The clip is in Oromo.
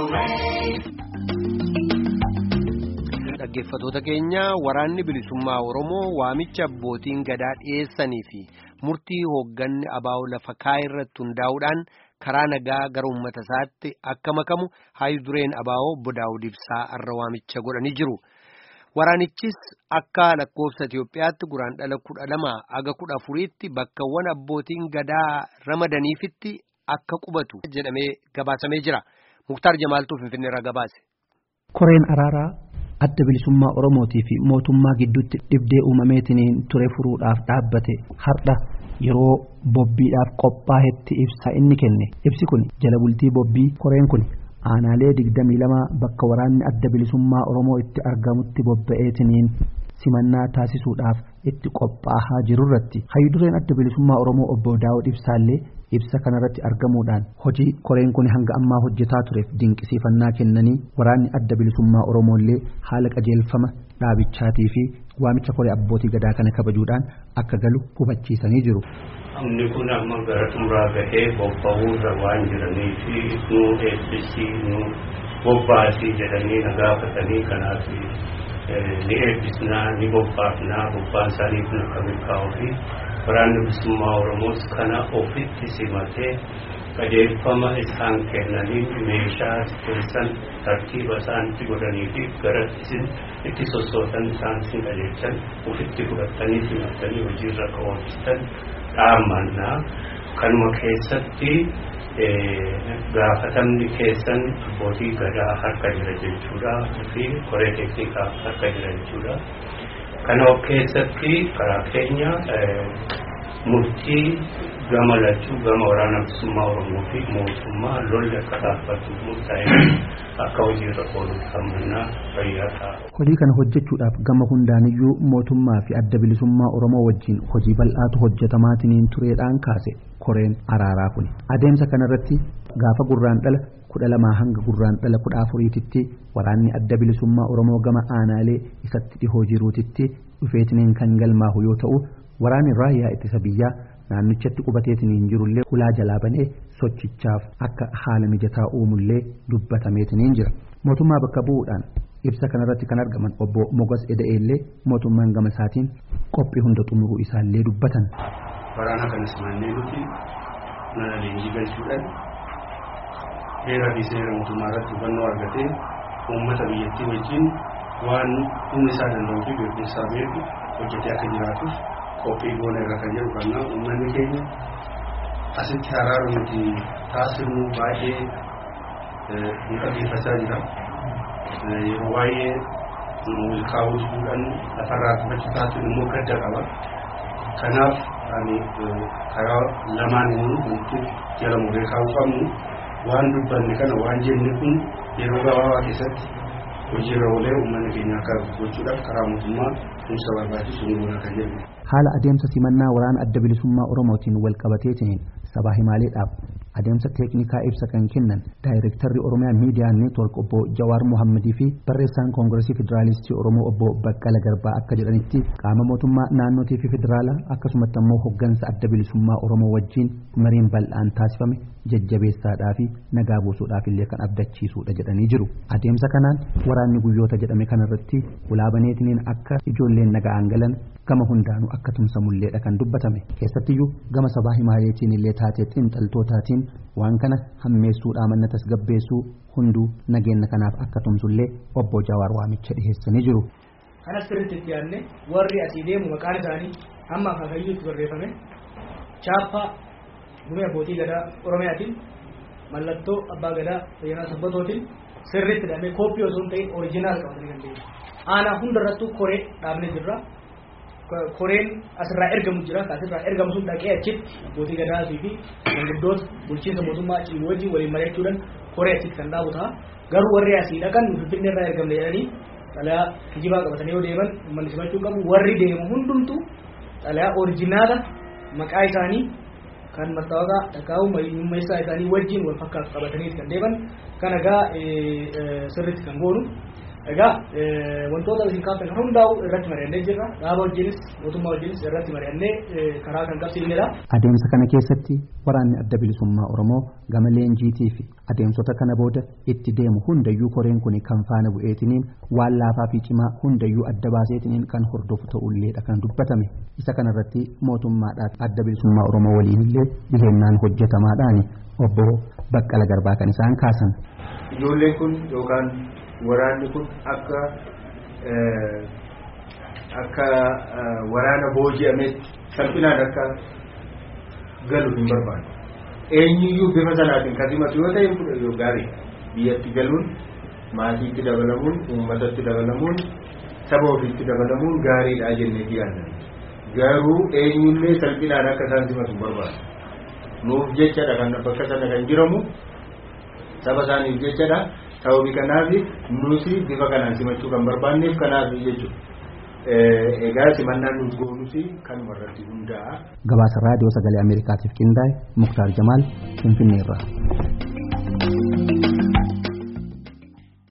Dhaggeeffattoota keenya waraanni bilisummaa Oromoo waamicha abbootiin gadaa dhiyeessanii fi murtii hoogganni abaa'u lafa kaa'e irratti hundaa'uudhaan karaa nagaa gara uummata isaatti akka makamu haayyu dureen abaa'oo bodaa'uu ibsaa irra waamicha godhanii jiru. Waraanichis akka lakkoofsa Itoophiyaatti guraandhala kudha lama aga kudha afuriitti bakkawwan abbootiin gadaa ramadaniifitti akka qubatu jedhamee gabaasamee jira. Muktaar Jamaaltuu Finfinneerraa gabaase. Koreen araaraa adda bilisummaa Oromootii fi mootummaa gidduutti dhibdee uumameetiin ture furuudhaaf dhaabbate har'a yeroo bobbiidhaaf qophaa'etti ibsa inni kenne ibsi kun jala bultii bobbii koreen kun aanaalee digdamii lama bakka waraanni adda bilisummaa Oromoo itti argamutti bobba'eetiniin simannaa taasisuudhaaf itti qophaa'aa jirurratti hayyudureen adda bilisummaa Oromoo obbo Daawud Ibsaallee ibsa kanarratti argamuudhaan hojii koreen kun hanga ammaa hojjetaa tureef dinqisiifannaa kennanii waraanni adda bilisummaa Oromoollee haala qajeelfama dhaabichaatii fi waamicha koree abbootii gadaa kana kabajuudhaan akka galu hubachiisanii jiru. Inni kun amma gara xumuraa gahee bobba'uurra waan jiranii fi nu eebbisii nu bobbaasii jedhanii na gaafatanii kanaaf ni eebbisnaa ni bobbaafnaa bobbaan isaaniif nu akka milkaa'uu fi waraanni bilisummaa Oromoos kana ofitti simatee qajeelfama isaan kennaniin meeshaa keessan tartiiba isaanitti godhanii fi gara isin itti sossootan isaan isin qajeelchan ofitti fudhattanii simattanii hojiirra akka oolchitan dhaamannaa kanuma keessatti gaafatamni keessan abbootii gadaa harka jira jechuudha fi koree teeknikaa harka jira jechuudha. Kana keessatti karaa keenya murtii gama lachuu gama waraana bilisummaa Oromoo fi mootummaa lolli akka dhaabbatu murtaa'e akka hojiirra oolu kammannaa fayyaa ta'a. Hojii kana hojjechuudhaaf gama hundaaniyyuu mootummaa fi adda bilisummaa Oromoo wajjin hojii bal'aatu hojjetamaatiin tureedhaan kaase koreen araaraa kun. Adeemsa kanarratti gaafa gurraan dhala kudha lamaa hanga gurraan dhala kudha afuriititti waraanni adda bilisummaa Oromoo gama aanaalee isatti dhihoo jiruutitti dhufeetiniin kan galmaahu yoo ta'u waraanni raayyaa ittisa biyyaa naannichatti qubateetiniin jirullee ulaa jalaa banee sochichaaf akka haala mijataa uumullee dubbatameetiniin jira mootummaa bakka bu'uudhaan ibsa kanarratti kan argaman obbo Mogas Eda'eellee mootummaan gama isaatiin qophii hunda xumuruu isaallee dubbatan. Waraana kanas mannee nuti mana leenjii galchuudhaan heeraa fi seera mootummaa irratti hubannoo argatee uummata biyyattii wajjin waan humni isaa danda'uu fi beekumsaa beeku hojjetee akka jiraatuuf qophii goona irra kan jedhu kannaa uummanni keenya asitti araaru nuti taasifnu baay'ee nu dhaggeeffachaa jira. Yeroo baay'ee milkaa'uu fuudhan lafarraa kufachuu taasifnu immoo gadda qaba. Kanaaf ani karaa lamaan nuti jala muree kaa'uu qabnu waan dubbanne kana waan jenne kun yeroo gabaabaa keessatti hojiirra oolee uummanni keenya akka gochuudhaaf karaa mootummaa tumsa barbaachisu ni goona kan jedhu. Haala adeemsa simannaa waraana adda bilisummaa Oromootiin wal qabateetiin sabaa himaaleedhaaf adeemsa teeknikaa ibsa kan kennan daayirektarri Oromiyaa Miidiyaa Neetwork obbo Jawaar Mohammadii fi barreessaan Koongiresii Federaalistii Oromoo obbo Baqqala Garbaa akka jedhanitti qaama mootummaa naannootii fi federaalaa akkasumatti ammoo hoggansa adda bilisummaa Oromoo wajjin mariin bal'aan taasifame jajjabeessaadhaa fi nagaa buusuudhaaf illee kan abdachiisuudha jedhanii jiru. Adeemsa kanaan waraanni guyyoota jedhame kanarratti ulaabaneetiniin akka ijoolleen nagaan galan gama hundaanuu akka tumsamulleedha kan dubbatame keessattiyyuu gama sabaa himaaleetiin illee taatee xiinxaltootaatiin waan kana hammeessuudhaa manna tasgabbeessuu hunduu nageenya kanaaf akka tumsullee obbo Jawaar waamicha dhiheessanii jiru. Kanas sirriitti itti yaadne warri asii deemu maqaan isaanii hamma akaakayyuutti barreeffame chaappaa gumee abbootii gadaa Oromiyaatiin mallattoo abbaa gadaa fayyanaa sabbatootiin sirriitti hidhamee kooppii osoo hin ta'in orijinaal qabatanii kan ta'e. Aanaa hundarrattuu koree dhaabnee jirra. koreen asirraa ergamu jira asirraa ergamu sun dhaqee achitti abbootii gadaa fi manguddoota bulchiinsa mootummaa cimu wajjin waliin mari'achuudhaan koree achitti kan dhaabu ta'a garuu warri asii dhaqan finfinnee irraa ergamne jedhanii xalayaa kijibaa qabatanii yoo deeman uummanni simachuu qabu warri deemu hundumtu xalayaa orijinaala maqaa isaanii kan mastaawaqaa dhaqaa'u mummeessaa isaanii wajjin wal fakkaatu qabatanii kan deeman kan egaa sirriitti kan goonu Egaa wantoota isin kaaftan hundaa'u irratti mari'annee jirra. Dhaaba wajjinis mootummaa wajjinis irratti mari'annee karaa kan qabsiifnedha. Adeemsa kana keessatti waraanni adda bilisummaa Oromoo gama leenjiitii fi adeemsota kana booda itti deemu hundayyuu koreen kun kan faana bu'eetiniin waan laafaa fi cimaa hundayyuu adda baaseetiniin kan hordofu ta'ulleedha kan dubbatame. Isa kanarratti mootummaadhaan adda bilisummaa Oromoo waliinillee dhihennaan hojjetamaadhaani obbo Baqqala Garbaa kan isaan kaasan. Ijoolleen kun yookaan waraanni kun akka akka waraana booji'ametti salphinaan akka galu hin barbaadu. Eenyuyyuu bifa sanaatiin kan himatu yoo ta'e fudha yoo gaarii biyyatti galuun maatiitti dabalamuun uummatatti dabalamuun saba ofiitti dabalamuun gaariidha jennee yaadna. Garuu eenyullee salphinaan akka isaan himatu hin barbaadu. Nuuf jechadha kan bakka sana kan jiramu saba isaaniif jechadha. sababii kanaaf nuti bifa kanaan simachuu kan barbaanneef kanaaf jechuudha. Egaa simannaan nuti goonus kan irratti hundaa'a. Gabaasa raadiyoo sagalee Ameerikaatiif qindaa'e Muktaar Jamaal Finfinneerraa.